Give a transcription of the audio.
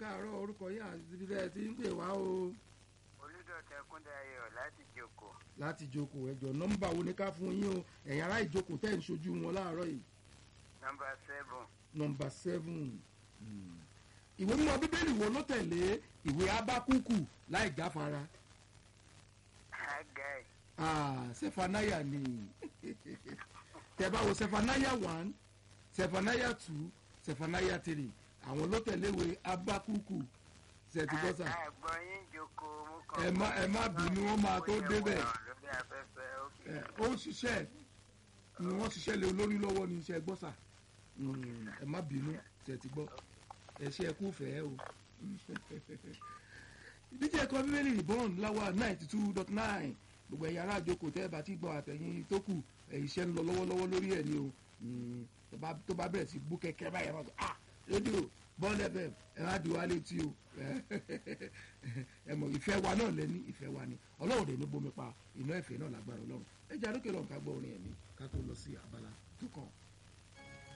káàárọ̀ orúkọ yín àti ibi tẹ́ ẹ ti ń pè wá o olùdọ̀tẹ̀ kúndayọ̀ láti jòkó láti jókòó ẹjọ́ nọ́mbà wo ni ká fún yín o ẹ̀yin ará ìjókòó tẹ́ ń ṣojú wọn láàárọ̀ yìí nọmba seven nọ́mbà seven Hmm. ìwé mímọ́ bíbélì wo ló tẹ̀lé ìwé abákúkù láì jáfara agai ah sefanaya ni tẹ́ bá wo sefanaya one sefanaya two sefanaya three àwọn ló tẹ̀lé ìwé abákúkù ṣètìgbọ́sà àgbọ̀ yín jòkó mú Ẹ má- ẹ má bínú, wọ́n máa tó débẹ̀. lórí afẹ́fẹ́ ókè ẹ ó ń ṣiṣẹ́ ni wọ́n ṣiṣẹ́ lé olórí lọ́wọ́ ní iṣẹ́ gbọ́sà Mm, ẹ má bínú ṣe ti gbọ́ ẹ ṣe ẹkú fẹ́ o. ìdíje ẹ̀kọ́ bíbélì ìbọn láwa ninety two dot nine gbogbo ẹ̀yin ará àjòkò tẹ́ ẹ bá ti gbọ́ àtẹ̀yìn tó kù ẹ̀ iṣẹ́ ń lọ lọ́wọ́lọ́wọ́ lórí ẹ̀ ni o Mm, tó bá- tó bá bẹ̀rẹ̀ sí bú kẹ́kẹ́ báyìí ẹ̀ máa sọ ah rédíò bọ́ọ̀lù fm ẹ̀ má di wá létí o ẹ mọ̀ ìfẹ́ wa náà lẹ́ni ìfẹ́ wa ni ọlọ́run dẹ̀ ní bomi pa iná ẹ̀fẹ́ náà lágbára ọlọ́run ẹ jẹ́ àdókè lọ́nkà gbọ́ orin ẹ̀mí ká tó lọ sí abala tó kàn.